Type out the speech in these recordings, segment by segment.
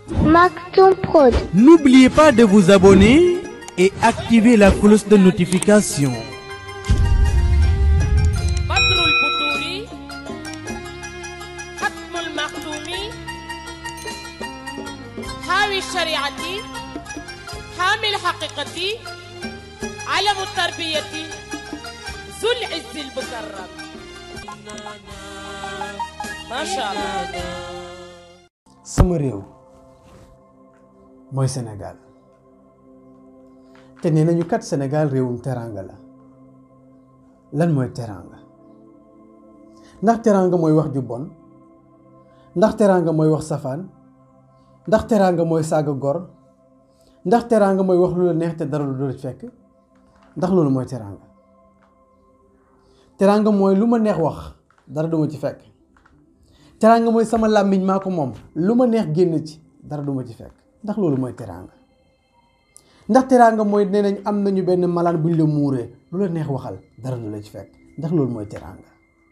Maktoum Prod. N'oubliez pas de vous abonner et activer la cloche de notification. بدر البدور ختم المختوم حاوي الشريعة حامي الحقيقة علم التربية ذو العز المكرم ما شاء الله sama réew mooy Sénégal te nee nañu kat Sénégal réewum teraanga la lan mooy teraanga ndax teraanga mooy wax ju bon ndax teraanga mooy wax safaan ndax teraanga mooy saaga gor ndax teraanga mooy wax lu la neex te dara lu dul fekk ndax loolu mooy teraanga teraanga mooy lu ma neex wax dara duma ci fekk teraanga mooy sama làmmiñ maa ko moom lu ma neex génn ci dara duma ci fekk ndax loolu mooy teraanga ndax teraanga mooy nee nañ am nañu benn malaan buñ la muuree lu la neex waxal dara du la ci fekk ndax loolu mooy teraanga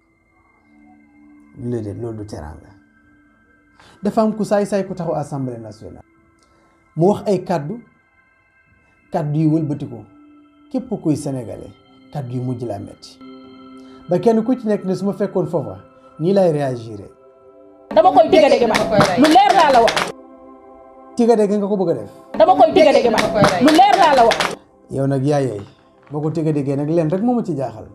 lu déedéet loolu du teraanga dafa am ku saay-saay ku taxaw assemblée nationale mu wax ay kàddu kàddu yi wëlbati ko képp kuy sénégalais kàddu yi mujj laa metti ba kenn ku ci nekk ne su ma fekkoon foofa nii lay réagiré dama koy digga dégg ba lu leer laa la wax tiga dégg nga ko bëgg a def dama koy digga dégg ba lu leer laa la wax yow nag yaayooy boo ko tiga déggee nag leen rek moo ma ci jaaxal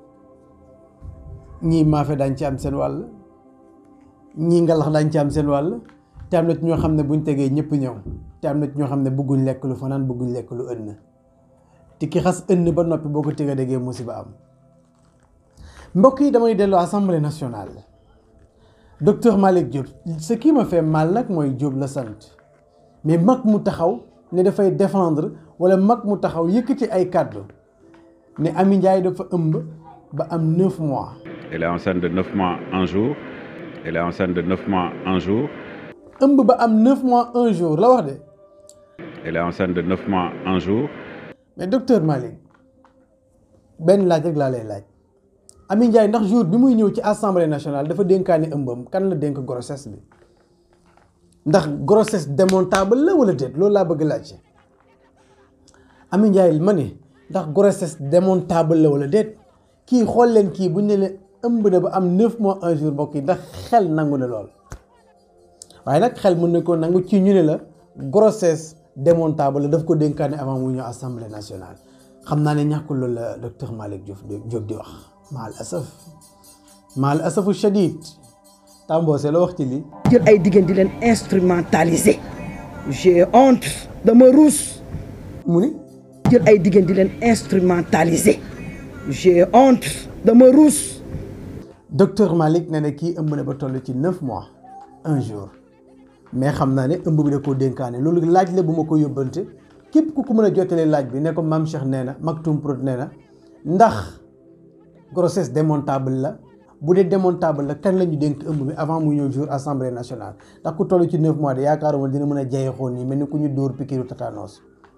ñii maafe daañ ci am seen wàll ñii ngalax daañ ci am seen wàll te am na ci ñoo xam ne buñ tegee ñëpp ñëw te am na ci ñoo xam ne bëgguñ lekk lu fanaan bëgguñ lekk lu ënn te ki xas ënn ba noppi boo ko tiga déggee musiba am mbokk yi damay dellu assemblée nationale docteur Malick Diop ce qui me fait mal nag mooy Diop la sant mais mag mu taxaw ne dafay défendre wala mag mu taxaw yëkkati ay kàddu ne Amy Ndiaye dafa ëmb ba am neuf mois Elle est enceinte de 9 mois un jour. Elle est enceinte de 9 mois un jour. ëmb ba am neuf mois un jour la wax de Elle est enceinte de 9 mois un jour. mais docteur Malick benn laaj rek laa lay laaj Amy Ndiaye ndax jour bi muy ñëw ci assemblée nationale dafa dénkaane ëmbam kan la dénk grossesse bi ndax grossesse démontable la wala déet loolu laa bëgg laaj Amy Ndiaye ma ne ndax grossesse démontable la wala déet kii xool leen kii bu ñu ne leen ëmb na ba am neuf mois un jour mbokk yi ndax xel nangu na lool waaye nag xel mën na ko nangu ci ñu ne la grossesse démontable la daf ko dénkaane avant mu ñëw assemblée nationale xam naa ne ñàkkul loolu la docteur Malick Diouf Diop di wax maal asaf maal asafu shadid Tamboose la wax ci lii jël ay diggante di leen instrumentaliser j'ai honte dama ruus mu ni jël ay diggante di leen instrumentaliser j'ai honte dama ruus docteur Malick ne ne kii ëmb na ba toll ci neuf mois un jour mais xam naa ne ëmb bi da koo dénkaane loolu laaj la bu ma ko yóbbante képp ku ko mën a jottalee laaj bi ne ko maam Cheikh nee na Maktoum Prod nee na ndax grossesse démontable la bu dee démontable la kan la ñu dénk ëmb bi avant muy ñëw jour assemblée nationale ndax ku toll ci neuf mois de yaakaaruma dina mën a jayeexoon nii mel ni ku ñu dóor pikiru tatanos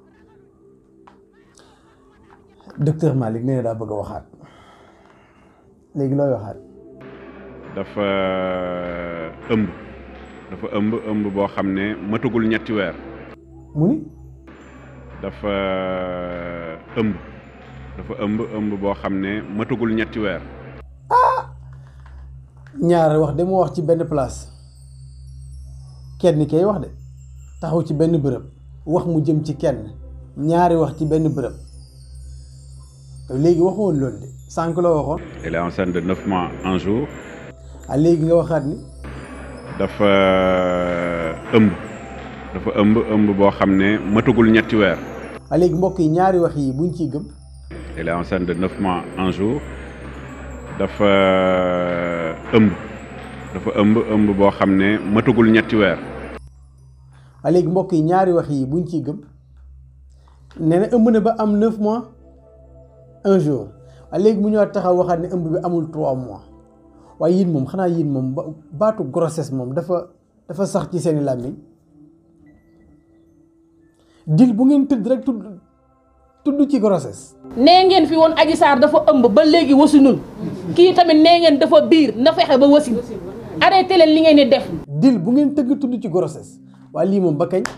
docteur Malick nee na daa bëgg a waxaat léegi looy waxaat dafa ëmb dafa ëmb ëmb boo xam ne matagul ñetti weer. mu ni dafa ëmb dafa ëmb ëmb boo xam ne matagul ñetti weer. ñaar wax de moo wax ci benn place kenn kay wax de taxaw ci benn bërëb wax mu jëm ci kenn ñaari wax ci benn bërëb léegi waxoon loolu de sànq la waxoon Elle est enceinte de 9 mois un jour. ah léegi nga waxaat ni dafa ëmb dafa ëmb ëmb boo xam ne matagul ñetti weer. ah léegi mbokk yi ñaari wax yi buñ ciy gëm Elle est enceinte de 9 mois un jour. dafa ëmb dafa ëmb ëmb boo xam ne matagul ñetti weer. ah léegi mbokk yi ñaari wax yi buñ ciy gëm nee na ëmb na ba am neuf mois un jour ah léegi mu ñëwaat taxaw waxaat ne ëmb bi amul trois mois waaye yéen moom xanaa yéen moom ba baatu grossesse moom dafa dafa sax ci seeni làmmiñ dil bu ngeen tëdd rek tudd tudd ci grossesse nee ngeen fi woon Adji Sarr dafa ëmb ba léegi wasinul kii tamit nee ngeen dafa biir na fexe ba wasin arrêté leen li ngeen di def dil bu ngeen tëgg tudd ci grossesse waaye lii moom ba kañ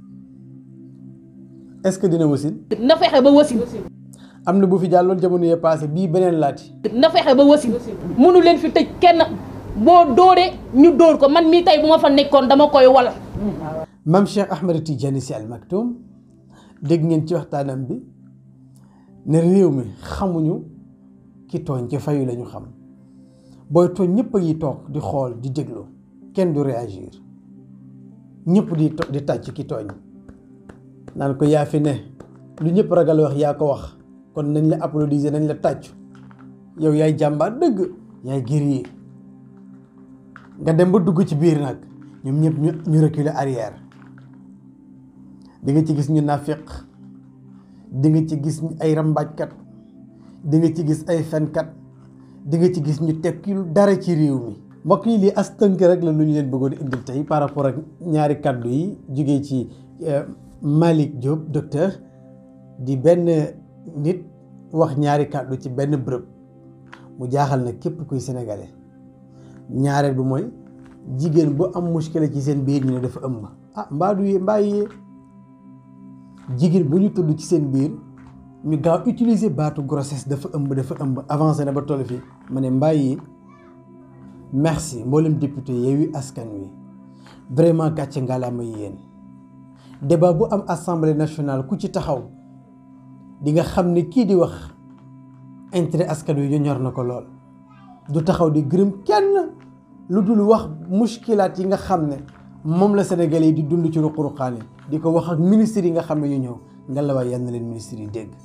est-ce que dina wasin na fexe ba wasin am na bu fi jàlloon jamono yee passé bii beneen laati na fexe ba wasin mënu leen fi tëj kenn boo dóoree ñu dóor ko man mii tey bu ma fa nekkoon dama koy wal Mame Cheikh Ahmed Tidiane Sy Al Maktoum dégg ngeen ci waxtaanam bi ne réew mi xamuñu ki tooñ ci fayu lañu xam booy tooñ ñëpp a ngi toog di xool di déglu kenn du réagir ñëpp di to- di tàcc ki tooñ naan ko yaa fi ne lu ñëpp ragal wax yaa ko wax kon nañ la applaudiser nañ la tàccu yow yaay jàmbaar dëgg yaay guerrier nga dem ba dugg ci biir nag ñoom ñëpp ñu ñu reculer arrière di nga ci gis ñu nafiq di nga ci gis ay rambaajkat di nga ci gis ay fenkat di nga ci gis ñu tekkil dara ci réew mi mbokk yi lii as tënk rek la lu ñu leen bëggoon indil tey par rapport ak ñaari kàddu yi jugee ci Malick Diop docteur di benn nit wax ñaari kàddu ci benn bërëb mu jaaxal na képp kuy sénégalais ñaareel bi mooy jigéen bu am muskile ci seen biir ñu ne dafa ëmb ah mbaa du yee mbaa yee jigéen bu ñu tudd ci seen biir ñu gaaw utiliser baatu grossesse dafa ëmb dafa ëmb avancé na ba toll fii ma ne mbaa yee merci mboolem député Yewwi Askan Wi vraiment gàcce ngalaama yéen débat bu am assemblée nationale ku ci taxaw di nga xam ne kii di wax intérêt askan wi ñu ñor na ko lool du taxaw di gërëm kenn lu dul wax muskilaat yi nga xam ne moom la Sénégalais yi di dund ci ruq-ruqaan yi di ko wax ak ministres yi nga xam ne ñu ñëw nga la waay yal na leen ministres yi dégg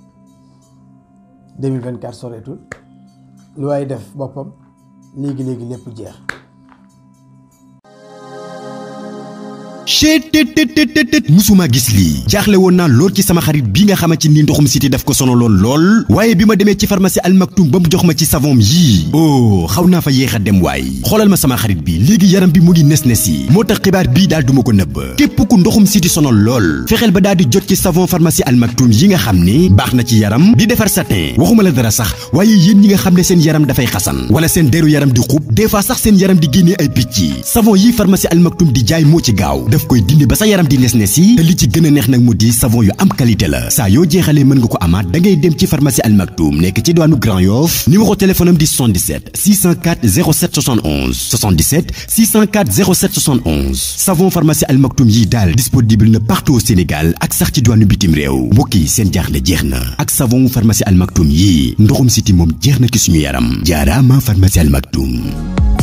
2024 soreetul lu waay def boppam léegi léegi lépp jeex. chetttt musuma gis lii jaaxle woon naa lool ci sama xarit bi nga xamante ni ndoxum siti daf ko sonaloon lool waaye bi ma demee ci pharmacie Al Maktoum ba mu jox ma ci savon yii oh xaw naa fa yéex a dem waay xoolal ma sama xarit bi léegi yaram bi mu ngi nes nes yi moo tax xibaar bii daal duma ko nëbb képp ku ndoxum siti sonal lool fexeel ba daal di jot ci savon pharmacie Al Maktoum yi nga xam ni baax na ci yaram di defar satin waxuma la dara sax waaye yéen ñi nga xam ne seen yaram dafay xasan wala seen deru yaram di xub des fois sax seen yaram di génnee ay picc savon yi pharmacie Al Maktoum di jaay moo ci gaaw daf koy dindi ba sa yaram di nes nes yi te li ci gën a neex nag mu di savon yu am qualité la saa yoo jeexalee mën nga ko amaat da ngay dem ci pharmacie Al Maktoum nekk ci diwaanu Grand Yoff numéro téléphone am di 77 604 07 71 77 604 07 71 savon pharmacie Al Maktoum yi daal disponible na partout au Sénégal ak sax ci diwaanu bitim réew mbokk yi seen jaaxle jeex na ak savon pharmacie Al Maktoum yi ndoxum siti moom jeex na ci suñu yaram jaaraama pharmacie Al Maktoum